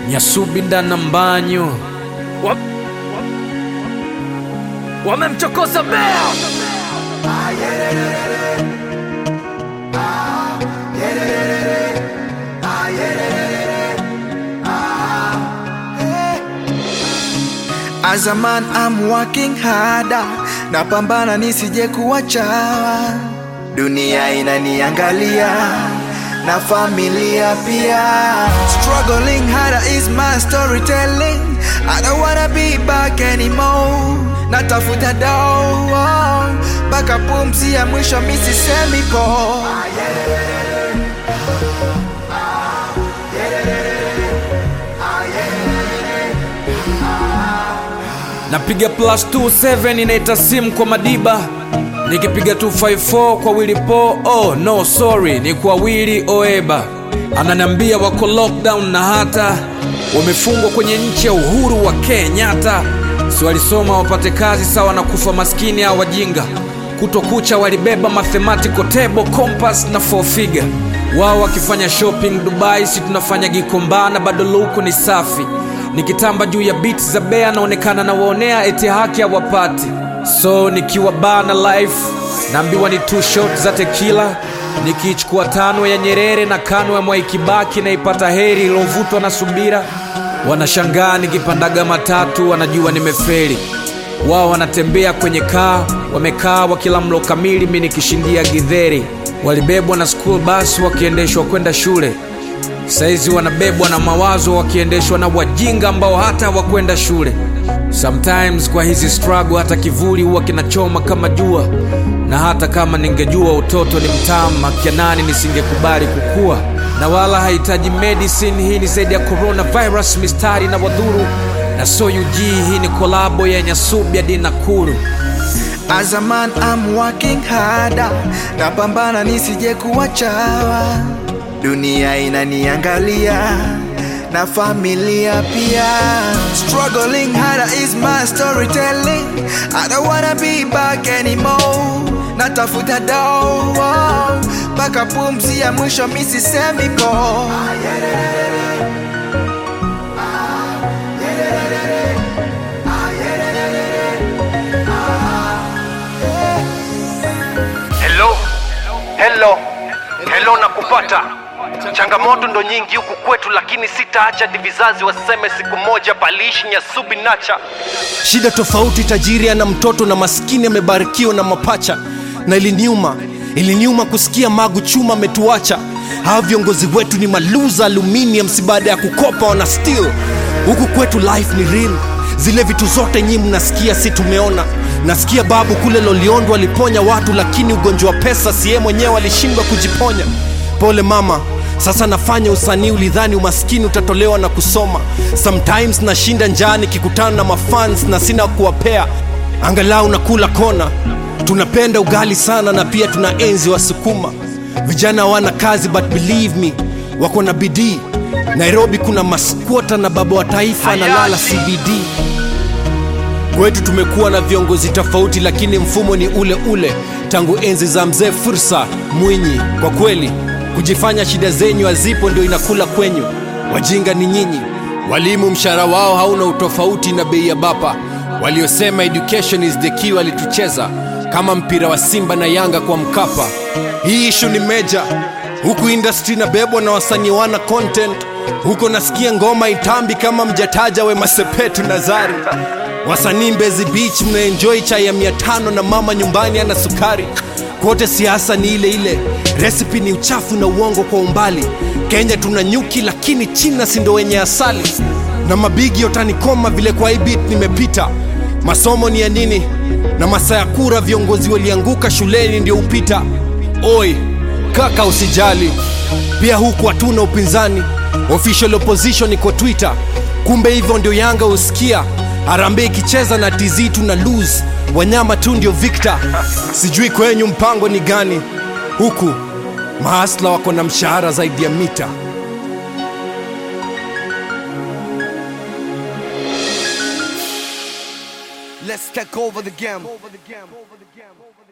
Nyasubinda na Mbanyo Wa- wamemchokoza Bea. As a man I'm working harder, napambana nisije kuwachawa. Dunia inaniangalia na familia pia. Struggling harder is my storytelling. I don't wanna be back anymore. Natafuta dawa mpaka pumzi ya mwisho misisemi po. napiga plus 27 inaita simu kwa Madiba, nikipiga 254 kwa Willy Po. Oh no sorry, ni kwa Willy Oeba. Ananiambia wako lockdown na hata wamefungwa kwenye nchi ya uhuru wa Kenyatta. Si walisoma wapate kazi sawa na kufa maskini au wajinga. Kutokucha walibeba mathematical table, compass na four figure. Wao wakifanya shopping Dubai, si tunafanya Gikomba na bado luku ni safi nikitamba juu ya beat za bea naonekana nawaonea eti haki hawapati so nikiwa baa na life naambiwa ni two shot za tekila nikiichukua tano ya nyerere na kano ya mwaikibaki naipata heri iliyovutwa na subira wanashangaa nikipandaga matatu wanajua nimeferi wao wanatembea kwenye kaa wamekaa wakila mlo kamili mi nikishindia gidheri walibebwa na school bus wakiendeshwa kwenda shule saizi wanabebwa na mawazo wakiendeshwa na wajinga ambao hata hawakwenda shule sometimes kwa hizi struggle hata kivuli huwa kinachoma kama jua na hata kama ningejua utoto ni mtamu akianani nisingekubali kukua na wala hahitaji medicine hii ni zaidi ya coronavirus mistari na wadhuru na soyuji hii ni kolabo ya nyasubi hadi nakuru As a man I'm working harder, napambana nisije kuwachawa. Dunia inaniangalia na familia pia. Struggling harder is my storytelling. I don't wanna be back anymore. Natafuta dawa mpaka pumzi ya mwisho misisemi po. Hello, hello, hello, nakupata. Changamoto ndo nyingi huku kwetu, lakini sitaacha hadi vizazi waseme siku moja paliishi Nyasubi Nacha. shida tofauti tajiri ana mtoto na maskini amebarikiwa na mapacha na iliniuma iliniuma kusikia magu chuma ametuacha hawa viongozi wetu ni maluza aluminiums baada ya kukopa wana steel huku kwetu life ni real zile vitu zote nyi mnasikia si tumeona nasikia babu kule loliondo aliponya watu lakini ugonjwa wa pesa siye mwenyewe alishindwa kujiponya pole mama sasa nafanya usanii ulidhani umaskini utatolewa na kusoma sometimes nashinda njaa nikikutana na mafans na sina kuwapea angalau nakula kona tunapenda ugali sana na pia tuna enzi wasukuma vijana hawana kazi but believe me wako na bidii nairobi kuna maskwota na baba wa taifa analala cbd kwetu tumekuwa na viongozi tofauti lakini mfumo ni ule ule tangu enzi za mzee fursa mwinyi kwa kweli kujifanya shida zenyu hazipo ndio inakula kwenyu wajinga ni nyinyi walimu mshahara wao hauna utofauti na bei ya bapa waliosema education is the key walitucheza kama mpira wa simba na yanga kwa mkapa hii ishu ni meja huku industry inabebwa na wasanii wana content huko nasikia ngoma itambi kama mjataja wema sepetu nazari wasanii mbezi beach mnaenjoi chai ya mia tano na mama nyumbani ana sukari kote siasa ni ile ile resipi ni uchafu na uongo kwa umbali kenya tuna nyuki lakini china sindo wenye asali na mabigi yotanikoma vile kwa hii beat nimepita masomo ni ya nini na masaa ya kura viongozi walianguka shuleni ndio upita oi kaka usijali pia huku hatuna upinzani official opposition iko twitter kumbe hivyo ndio yanga husikia harambe ikicheza na tz tuna lose wanyama tu ndio victor sijui kwenyu mpango ni gani huku mahasla wako na mshahara zaidi ya mita Let's take over the game.